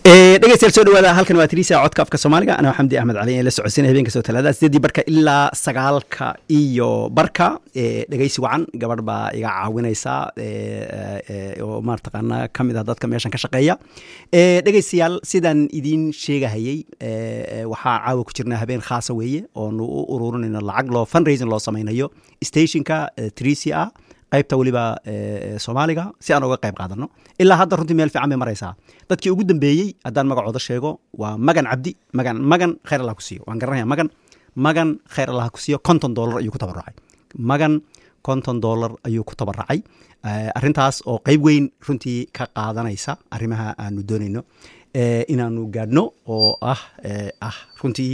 dhegeystayaal soo dhawaada halkan waa tiriisa codka afka soomaaliga anaa xamdi axmed cali la socodsiinaya habeenka soo talaada sideedii barka ilaa sagaalka iyo barka dhegeysi wacan gabadh baa iga caawinaysa oo marataqaana kamid ah dadka meeshan ka shaqeeya dhegeystayaal sidaan idiin sheegahayey waxaa caawa ku jirnaa habeen khaasa weeye oonu u ururinayno lacag loo fundraising loo samaynayo stationka trisia ah qaybta weliba soomaaliga si aan uga qayb qaadano ilaa hadda runtii meel fiican bay maraysaa dadkii ugu dambeeyey haddaan magacooda sheego waa magan cabdi magan magan khayr allah ku siiyo waan garanaya magan magan khayr allah ku siiyo konton dollar ayuu ku tabaracay magan konton dollar ayuu ku tabaracay arrintaas oo qeyb weyn runtii ka qaadanaysa arrimaha aanu doonayno inaanu gaadhno oo ah ah runtii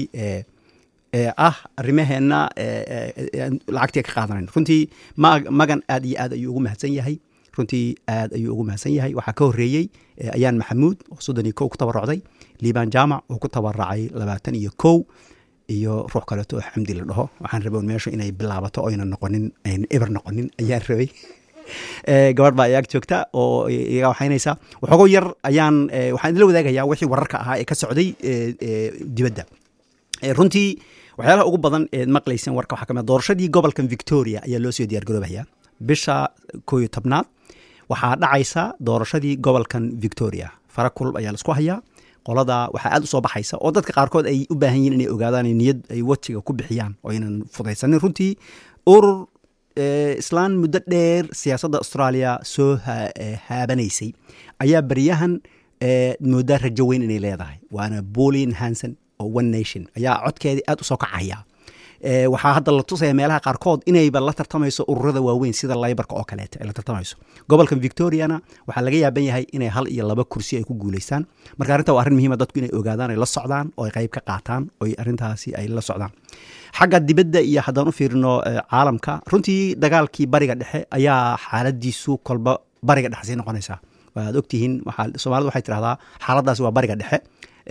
ah arrimaheenna lacagtii ka qaadanayno runtii magan aad iyo aad ayuu ugu mahadsan yahay runtii aad ayuu ugu mahadsan yahay waxaa ka horreeyey ayaan maxamuud oo soddon iyo kow ku tabarucday liibaan jaamac oo ku tabaracay labaatan iyo kow iyo ruux kaleeto oo xamdi la dhaho waxaan rabay meeshu inay bilaabato oyna noqonin ayna eber noqonin ayaan rabay gabadh baa ayaag joogta oo iga waxaynaysa waxoogo yar ayaan waxaan idinla wadaagayaa wixii wararka ahaa ee ka socday dibadda runtii waxyaalaha ugu badan eed maqlayseen warka waxaa kamid doorashadii gobolkan victoria ayaa loo soo diyaargaroobaya bisha koo iyo tobnaad waxaa dhacaysa doorashadii gobolkan victoria fara kulub ayaa laisku hayaa qolada waxaa aad u soo baxaysa oo dadka qaarkood ay u baahan yihin inay ogaadaan niyad ay wajiga ku bixiyaan oo aynan fudaysanin runtii urur islaan muddo dheer siyaasadda australia soo haabanaysay ayaa baryahan moodaa rajo weyn inay leedahay waana bolin hanson oo one nation ayaa codkeedii aad u soo kacaya waxaa hadda la tusaya meelaha qaarkood inayba la tartamayso ururada waaweyn sida laybarka oo kaleeta ay la tartamayso gobolkan victoriana waxaa laga yaaban yahay inay hal iyo laba kursi ay ku guuleystaan marka arrinta waa arrin muhiima dadku inay ogaadaan ay la socdaan oo ay qayb ka qaataan oo arrintaasi ay la socdaan xagga dibadda iyo haddaan u fiirino caalamka runtii dagaalkii bariga dhexe ayaa xaaladiisu kolba bariga dhexe sii noqonaysaa waad ogtihiin soomaalida waxay tidhahdaa xaaladaasi waa bariga dhexe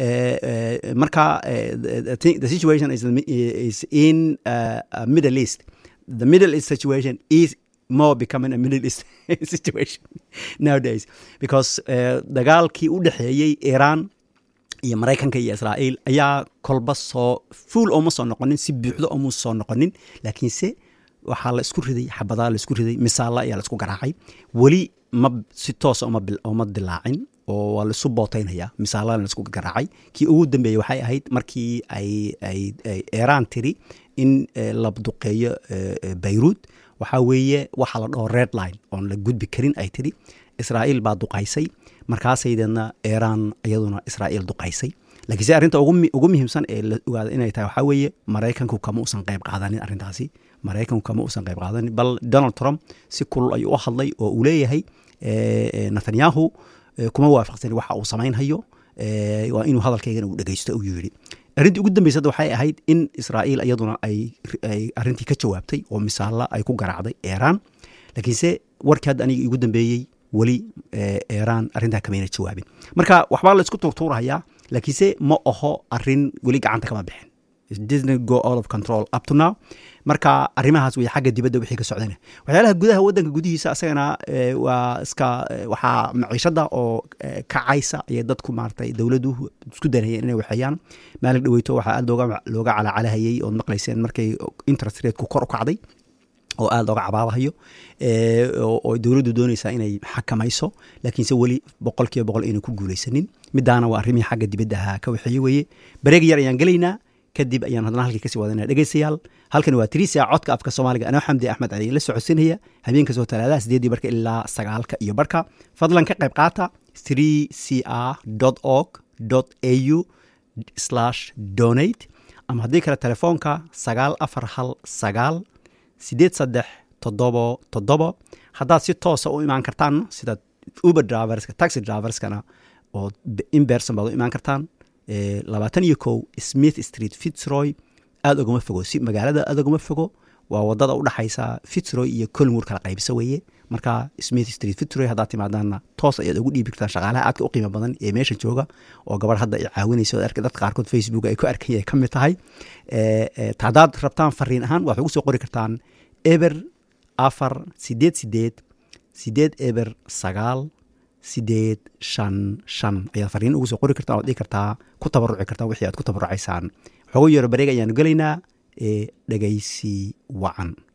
marka the situation is, is in uh, middle east the middle east situation is more becoming a middle east situation nowadays because uh, dagaalkii u dhexeeyey iran iyo maraykanka iyo israa'iil ayaa kolba soo fuul ooma soo noqonin si buuxdo ooma soo noqonin laakiinse waxaa la isku riday xabadaa la isku riday misaalla ayaa la isku garaacay weli ma si toosa oma dilaacin oo waa laisu bootaynaya misaalana laisku garaacay kii ugu dambeeyey waxay ahayd markii ay ay iran tiri in la duqeeyo bayruud waxaa weeye waxaa la dhaho red line oon la gudbi karin ay tiri israa'iil baa duqaysay markaasaydeedna iran iyaduna israa'iil duqaysay laakiinse arrinta ugu muhiimsan ee la ogaada inay tahay waxaa weeye maraykanku kama usan qayb qaadanin arrintaasi maraykanku kama usan qayb qaadanin bal donald trump si kulul ayuu u hadlay oo uu leeyahay netanyahu kuma waafaqsani waxa uu samaynhayo waa inuu hadalkaygana uu dhegeysto uu yidhi arrintii ugu dambeysada waxay ahayd in israa'iil iyaduna ay arrintii ka jawaabtay oo misaalla ay ku garaacday iran laakiinse warkii hadda aniga igu dambeeyey weli iran arrintaa kamayna jawaabin marka waxbaa la isku tuurtuurahayaa laakiinse ma aho arrin weli gacanta kama bixin didn't go out of control up to now marka arrimahaas wey xagga dibadda wixii ka socdana waxyaalaha gudaha waddanka gudihiisa asagana waa iska waxaa maciishada oo kacaysa ayay dadku maaratay dowladdu isku danayeen inay waxeeyaan maalin dhaweyto waxaa aad looga looga calacalahayey ood maqlayseen markay interest rateku kor u kacday oo aada looga cabaabahayo oo dowladdu doonaysaa inay xakamayso laakiinse weli boqol kiiba boqol aynan ku guulaysanin midaana waa arrimihii xagga dibadda ahaa ka waxeeye weeye bareeg yar ayaan gelaynaa kadib ayaan haddana halkii kasii wadanaya dhegeystayaal halkan waa trisia codka afka soomaaliga anoo xamdi axmed cali la socodsinaya habeenka soo talaadaha sideedii barka ilaa sagaalka iyo barka fadlan ka qayb qaata three c r org au slash donate ama haddii kale telefoonka sagaal afar hal sagaal sideed saddex toddobo toddobo haddaad si toosa u imaan kartaan sida uber driverska taxi driverskana oo inberson baad u imaan kartaan labaatan iyo kow smith street fitzroy aada ogama fogo si magaalada aada ogama fogo waa wadada udhexaysa fitzroy iyo colmur kala qaybisa weeye marka smith street fitzroy haddaad timaadaanna toos ayaad ugu dhiibi kartaan shaqaalaha aadka u qiimo badan ee meesha jooga oo gabadh hadda ay caawinayso dadka qaarkood facebook ay ku arkaya ka mid tahay haddaad rabtaan fariin ahaan waxaad ugu soo qori kartaan eber afar sideed sideed sideed eber sagaal sideed shan shan ayaad fariin ugu soo qori kartaa oad dhihi kartaa ku tabaruci kartaa wixii aad ku tabarucaysaan waxooga yeero bareeg ayaanu gelaynaa ee dhegaysi wacan